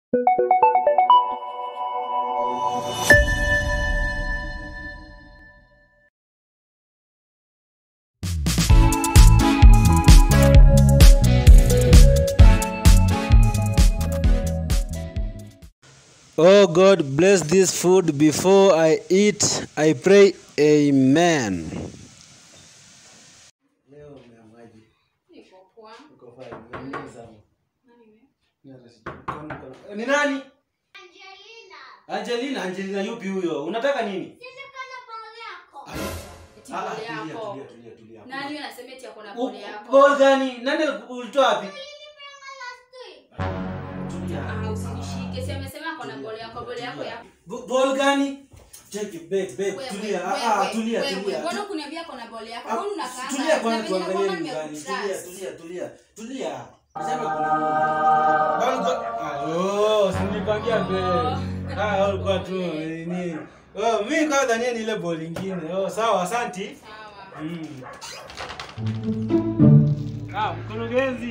Oh God, bless this food before I eat. I pray, Amen. Leo umeamwaje? Niko poa. Uko fine. Umeamka sana. Ni hata sijui. Kwani uko na- Ni nani? Angelina, Angelina yupi huyo? Unataka nini? Eti Ah, pole tulia, yako. tulia, tulia, tulia. Nani anasema eti ako na U- pole yako? Ball gani? Nani ulitoa wapi? Tulia. Ah, usinishike. Si amesema ako na pole yako, pole yako ya. B- Ball gani? Cheki babe, babe, Wewe, tulia. wewe, Ah, ah, wewe, tulia, wewe. tulia. Mbona kuniambia ako na pole yako? Ah, Mbona unakaa? Tulia Na kwanza venye tuangalie nakuona ni gani. Tulia, nimekutrust. tulia, tulia. Tulia. Sema kuna Ball go- Ah, oh, si nilikwambia babe. Ah, ulikuwa tu nini? Oh, mimi kwa dhania ni ile ball nyingine. Oh, sawa, asanti. Sawa. Mm. Ah, mkurugenzi.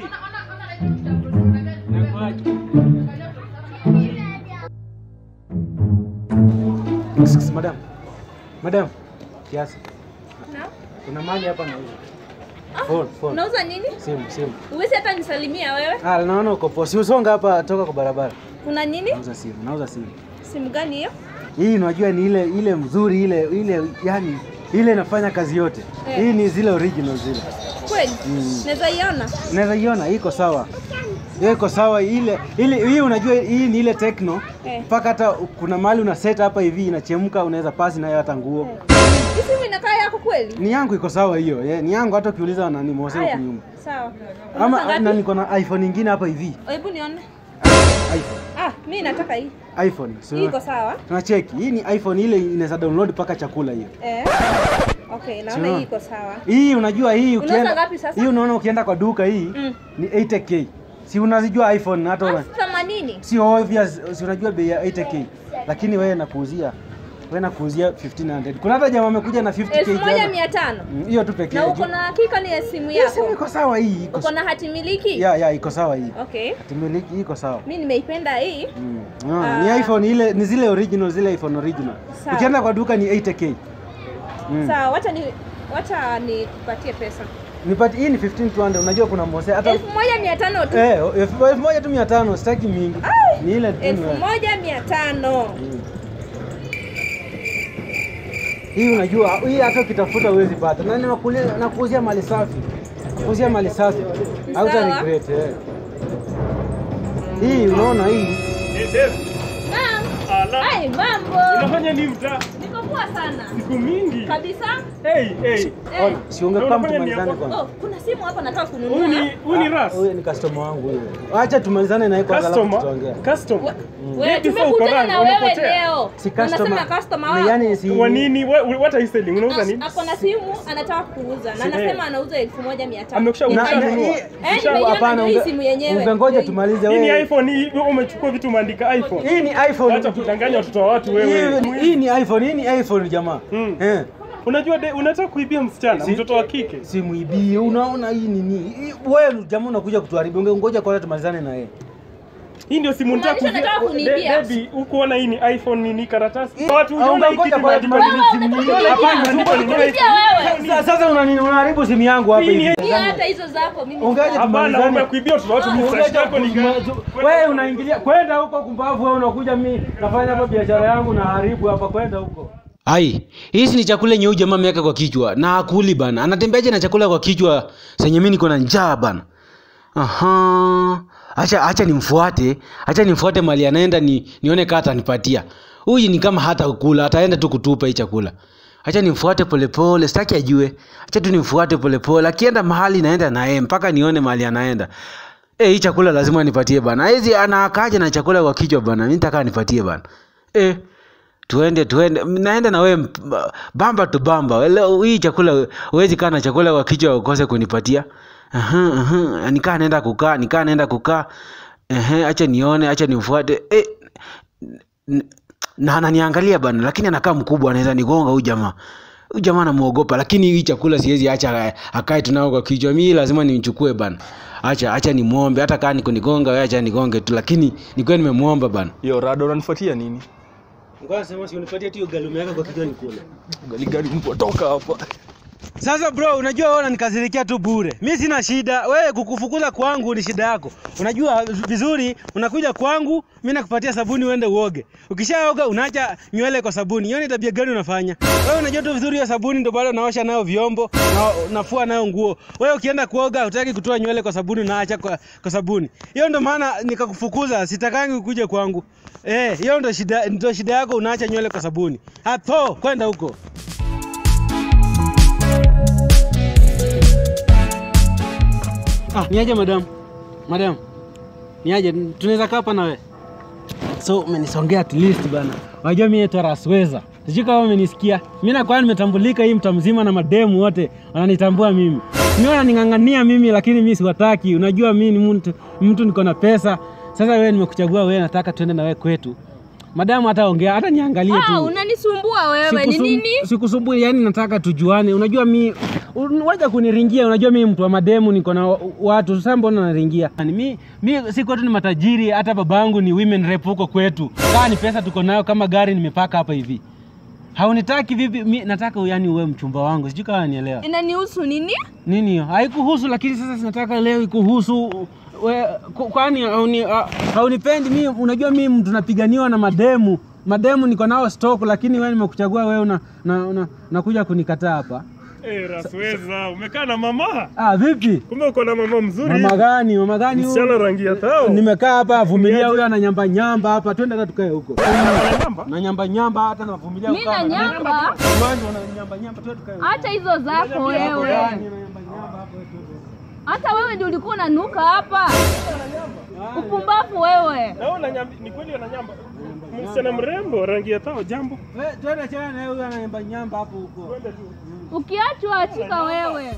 Excuse, madam. Madam. Kiasi. Kuna mali hapa nauza. Phone, phone. Unauza nini? Simu, simu. Uwezi hata nisalimia wewe? Ah, naona uko poa. Si usonga hapa toka kwa barabara. Kuna nini? Nauza simu, nauza simu. Simu gani hiyo? Hii unajua ni ile ile mzuri ile ile yani ile inafanya kazi yote. Eh. Hii ni zile original zile. Kweli? Mm. Naweza iona? Unaweza iona iko sawa. Hiyo iko sawa ile ile hii unajua hii ni ile Tecno Eh. mpaka hata kuna mahali una set hapa hivi inachemka unaweza pasi nayo hata nguo. Hii simu inakaa yako kweli? Ni yangu iko sawa hiyo. Yeah, ni yangu hata ukiuliza nani mose huko Haya, nyuma. sawa. Ama Unauza na ngapi? niko na iPhone nyingine hapa hivi. Hebu nione. iPhone. Ah, mimi nataka hii. iPhone. So, Hii iko sawa? tunacheki. Hii ni iPhone ile inaweza download mpaka chakula hiyo. Eh. Okay, naona Sure. hii iko sawa. Hii unajua hii Unauza ukienda ngapi sasa? hii unaona ukienda kwa duka hii Mm. ni 80k. Si unazijua iPhone hata una- Elfu themanini. si obvious, si unajua bei ya 80k, lakini wewe nakuuzia wewe nakuuzia 1500. Kuna hata jamaa amekuja na 50k Elfu moja jana. mia tano. Mm, hiyo tu pekee. Na uko na hakika ni ya simu Hii simu yako? iko sawa hii, iko Uko na hati miliki? ya ya iko sawa hii. Okay. Timiliki hii iko sawa. Mimi nimeipenda hii. Mm. Unaona, ni Ah. iPhone ile ni zile original zile iPhone original. Sawa. Ukienda kwa duka ni 80k. Mm. Sawa, wacha ni wacha nikupatie pesa. Nipati hii ni 15200 unajua kuna mose hata Elfu moja mia tano tu. eh elfu elfu moja tu mia tano sitaki mingi. Ai! Ni ile tu. Elfu moja mia tano. Mm. Hii unajua hii hata ukitafuta huwezi pata. Na nakuuzia nakuuzia mali safi. Kuuzia mali safi. Hauta Sawa. regret eh. Hii unaona hii Naam. Ala, Ai, mambo. unafanya nini mtaa? Niko poa sana. Siku mingi. Kabisa. Hey, hey. Eh. ona si ungekuwa Unafanya tumalizane nini kwanza. Oh, kuna simu hapa nataka Huyu kununua. ni huyu ni Ras. Huyu ni customer wangu huyo. Acha tumalizane naye kwanza alafu Customer. tutaongea. Customer. Wa- Mm. Wewe Before tumekutana ukaranga, na wewe umepotea. leo. Si Unasema customer. customer Ni wako. yani si Kwa nini? What, what are you selling? Unauza nini? Ako na simu anataka kuuza na Si- anasema anauza elfu moja mia tano. Amekusha- Ni Na- Ushanunua. na kweli? hii- Eh, usha- nimeiona hapana, ndio hii unge- simu yenyewe. Ungengoja Ndio tumalize Hii ni wewe. iPhone, hii wewe umechukua vitu umeandika iPhone. Hii ni iPhone. Acha kudanganya watoto wa watu wewe. Hii- Hii ni iPhone, hii ni iPhone jamaa. Mm. Eh. Unajua de, unataka kuibia msichana, Si- mtoto wa kike. Simuibii, unaona hii nini? Hii- Wewe jamaa unakuja kutuharibia. Ungengoja kwanza tumalizane na yeye. Hii ndio simu nitaka Kumaanisha unataka kuibia. kuniibia? Baby, ukuona hii ni iPhone nini karatasi? Hii- Watu au unaona hii unangoja kitu kwanza imeandikwa tumalize nini? simu unataka nyingine. kuniibia? Hapana, Imeandikwa nini? Kuniibia wewe. Sasa sasa unani- unaharibu simu yangu hapa Hii ni- hivi. Pia hata hizo zako mimi. Ungeje sitaki. Hapana, tumalizane. umekuibia watoto wa watu. Ah, Mfresh yako ni gani? Wewe unaingilia kwenda huko kumbavu, wewe unakuja mimi nafanya hapa biashara yangu na haribu hapa, kwenda huko. Ai, hizi ni chakula yenye huyu jamaa ameweka kwa kichwa na akuli bana. Anatembeaje na chakula kwa kichwa senye mimi niko na njaa bana. Aha. Acha acha nimfuate. Acha nimfuate mali anaenda ni nione kama atanipatia. Huyu ni kama hata kula, ataenda tu kutupa hii chakula. Acha nimfuate polepole, sitaki ajue. Acha tu nimfuate polepole. Akienda mahali naenda na yeye mpaka nione mahali anaenda. Eh, hii chakula lazima nipatie bana. Hizi anakaja na chakula kwa kichwa bana. Mimi nataka nipatie bana. Eh, tuende tuende naenda na wewe mp- bamba tu bamba leo hii chakula huwezi kaa na chakula kwa kichwa ukose kunipatia Aha, aha. nikaa naenda kukaa nikaa naenda kukaa Ehe, acha nione acha nimfuate eh, n- na ananiangalia bana lakini anakaa mkubwa anaweza nigonga huyu jamaa huyu jamaa namuogopa lakini hii chakula siwezi acha akae tunao kwa kichwa mi lazima nimchukue bana acha acha nimwombe hata kaa niko nigonga wewe acha nigonge tu lakini nikuwa nimemwomba bana Yo, Rada unanifuatia nini? ngoja sema si unipatie tu ugali umeweka kwa kichwa nikule Gari gari mbwa toka hapa. Sasa bro, unajua wewe unanikasirikia tu bure. Mi sina shida, wewe kukufukuza kwangu ni shida yako. Unajua vizuri, unakuja kwangu, mi nakupatia sabuni uende uoge. Ukishaoga unaacha nywele kwa sabuni. Hiyo ni tabia gani unafanya? Wewe unajua tu vizuri hiyo sabuni ndio bado unaosha nayo vyombo na unafua nayo nguo. Wewe ukienda kuoga hutaki kutoa nywele kwa sabuni unaacha kwa, kwa sabuni. Hiyo ndio maana nikakufukuza, sitakangi ukuje kwangu. Eh, hiyo ndio shida ndio shida yako unaacha nywele kwa sabuni. Hapo kwenda huko. Ah, niaje madam? Madam. Niaje tunaweza kaa hapa na wewe? So umenisongea at least bana. Unajua mimi naitwa Rasweza. Sijui kama umenisikia. Mimi nakuwa nimetambulika hii mtaa mzima na mademu wote wananitambua mimi. Mimi wananing'ang'ania mimi lakini mimi siwataki. Unajua mimi ni mtu mtu niko na pesa. Sasa wewe nimekuchagua wewe nataka tuende na wewe kwetu. Madamu hata ongea hata niangalie tu. Ah, unanisumbua wewe. Ni Sikusum- nini? Sikusumbui, yani nataka tujuane. Unajua mi un- waja kuniringia, unajua mi mtu wa mademu, niko na wa- watu. Sasa mbona naringia? Yani mi, mi si kwetu ni matajiri, hata babangu ni women rep huko kwetu. Kaa ni pesa tuko nayo, kama gari nimepaka hapa hivi. Haunitaki vipi? Mi nataka yani uwe mchumba wangu, sijui kama nielewa Inanihusu nini? nini hiyo. Haikuhusu, lakini sasa sinataka leo ikuhusu we, ku- kwani hauni, ha- haunipendi mi? Unajua mi mtu napiganiwa na mademu mademu niko nao stock, lakini wewe nimekuchagua wewe una, na, una, nakuja kunikataa hapa. Eh, Rasweza, umekaa na mama? Ah, vipi? Kumbe uko na mama mzuri. Mama gani? Mama gani huyu? Msichana rangi ya tao. Nimekaa hapa vumilia, huyo ana nyamba nyamba hapa, twende hata tukae huko. Namba? Na nyamba nyamba hata navumilia Mimi na nyamba. Uwanja una nyamba nyamba, twende tukae huko. Acha hizo zako wewe. Gani, na nyamba nyamba hapo, twende. Hata wewe ndio ulikuwa unanuka hapa. Upumbavu wewe. Naona nyamba, ni kweli ana nyamba. Msichana mrembo rangi ya tao jambo. We, twende chana na huyo ana nyamba nyamba hapo huko. Ukiachwa achika wewe.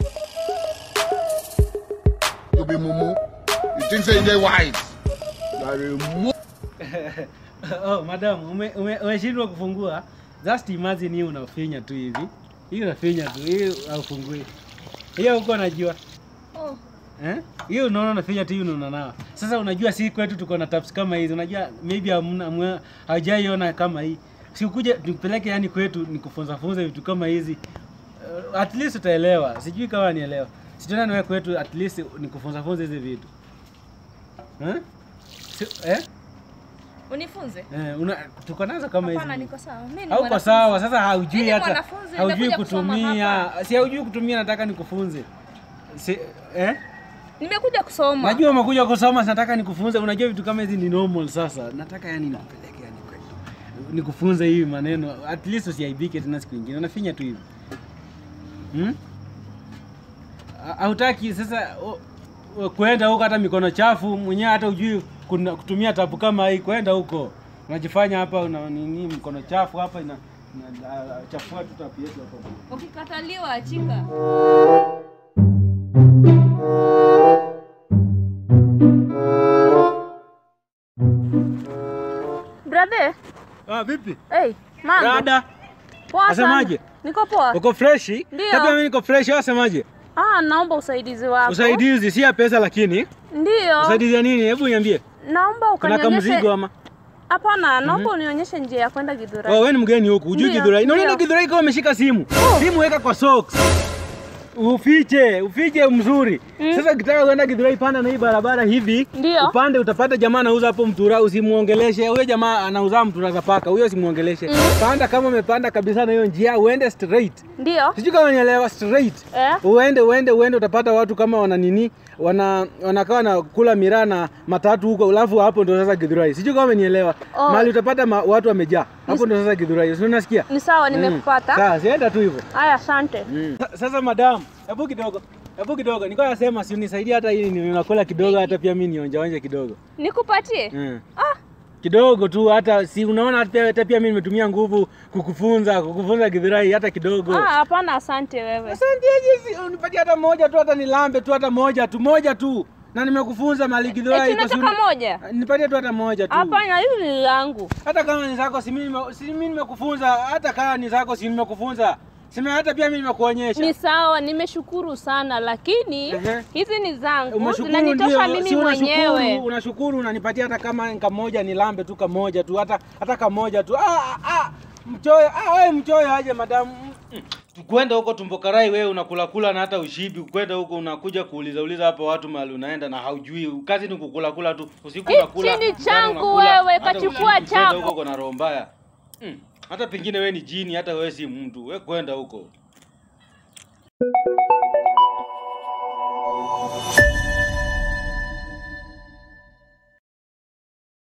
You be mumu. You think say you dey wise? You are a mumu. oh, madam, ume- ume- umeshindwa kufungua. Just imagine hii unafinya tu hivi. Hii unafinya tu, hii haufungui. Hiyo huko najua. Oh. Eh? Hiyo unaona unafinya tu hii unaona nao. Sasa unajua si kwetu tuko na taps kama hizi. Unajua maybe hamna hamna- hawajaiona kama hii. Si ukuje tupeleke yani kwetu nikufunza funza vitu kama hizi. Uh, at least utaelewa. Sijui kama nielewa. Sijui na wewe kwetu at least nikufunza funza hizi vitu. Eh? Si, eh? Unifunze. Eh, una, tuko nazo kama hizi. Hapana, niko sawa. Mimi ni Hauko mwanafunzi. sawa, sasa haujui Mimi ni hata mwanafunzi, haujui nimekuja kusoma kutumia. hapa. Si haujui kutumia, nataka nikufunze. Si, eh? Nimekuja kusoma. Najua umekuja kusoma, nataka nikufunze. Unajua vitu kama hizi ni normal sasa. Nataka yani nikupeleke yani kwetu. Nikufunze hivi maneno. At least usiaibike tena siku nyingine. Unafinya tu hivi. Hmm? Ha- Hautaki sasa o- o- kwenda huko hata mikono chafu mwenyewe hata ujui kuna, kutumia tapu kama hii kwenda huko. Unajifanya hapa una nini mkono chafu hapa ina, ina a- chafua tu tapu yetu hapa. Ukikataliwa achika. Brother, Ah, vipi? hey, mambo. Dada, Poa sana. Asemaje? Niko poa. uko freshi? Ndio. Labda mimi niko freshi, wewe wasemaje? Ah, naomba usaidizi wako. Usaidizi si ya pesa lakini Ndio. usaidizi ya nini? Hebu niambie. Naomba Kuna kama mzigo ukanionyeshe. ama? Hapana, naomba unionyeshe njia ya kwenda Githurai. Oh, wewe ni mgeni huku, hujui Ndio, Githurai. Unaona ndio. Githurai kama umeshika simu. Simu weka kwa socks. Ufiche, ufiche mzuri. Sasa ukitaka kwenda Githurai panda na hii barabara hivi. Ndio. Upande utapata jamaa anauza hapo mtura, usimuongeleshe. Huyo jamaa anauza mtura za paka, huyo usimuongeleshe. Panda kama umepanda kabisa na hiyo njia, uende straight. Ndio. Sijui kama nielewa straight. Eh? Uende uende uende utapata watu kama wana nini wana wanakaa na kula miraa na matatu huko, alafu hapo ndo sasa Githurai. Sijui kama umenielewa. Oh. Mahali utapata ma, watu wamejaa. Hapo ndo sasa Githurai. Si unasikia? Ni sawa, nimekupata. Sawa, sienda tu hivyo. Haya, asante. Sa- Sasa madam, hebu kidogo. Hebu kidogo. Nilikuwa nasema si unisaidie hata hii ni nakula kidogo hata pia mimi nionja onja kidogo. Nikupatie? Mm. Ah, Kidogo tu hata si unaona hata, hata pia mimi nimetumia nguvu kukufunza, kukufunza Githurai hata kidogo. ah, hapana, asante wewe. Asante aje, unipatie hata moja tu, hata nilambe tu, hata moja tu, moja tu, na nimekufunza mali Githurai. Eti iko si- nataka moja? Nipatie tu hata moja tu, Hapana, hili ni langu. hata kama ni zako, si mimi nime- si mimi nimekufunza, hata kama ni zako, si nimekufunza. Sema hata pia mimi nimekuonyesha. Ni sawa, nimeshukuru sana, lakini Ehe. hizi ni zangu, Umeshukuru zinanitosha ndio, mimi si unashukuru, mwenyewe. unashukuru unanipatia hata kama kamoja nilambe tu kamoja tu hata hata kamoja tu. Ah, ah, ah, mchoyo, ah, wewe mchoyo aje madamu. Mm. Kwenda huko tumbokarai wewe unakula kula na hata ushibi. Kwenda huko unakuja kuuliza uliza hapa watu mahali unaenda na haujui. Kazi ni kukula kula tu. Usiku Hichi unakula. ni mchana changu unakula, wewe, hata kachukua usiku kwenda chako. huko kuna roho mbaya. Mm. Hata pengine wewe ni jini, hata wewe si mtu. Wewe kwenda huko.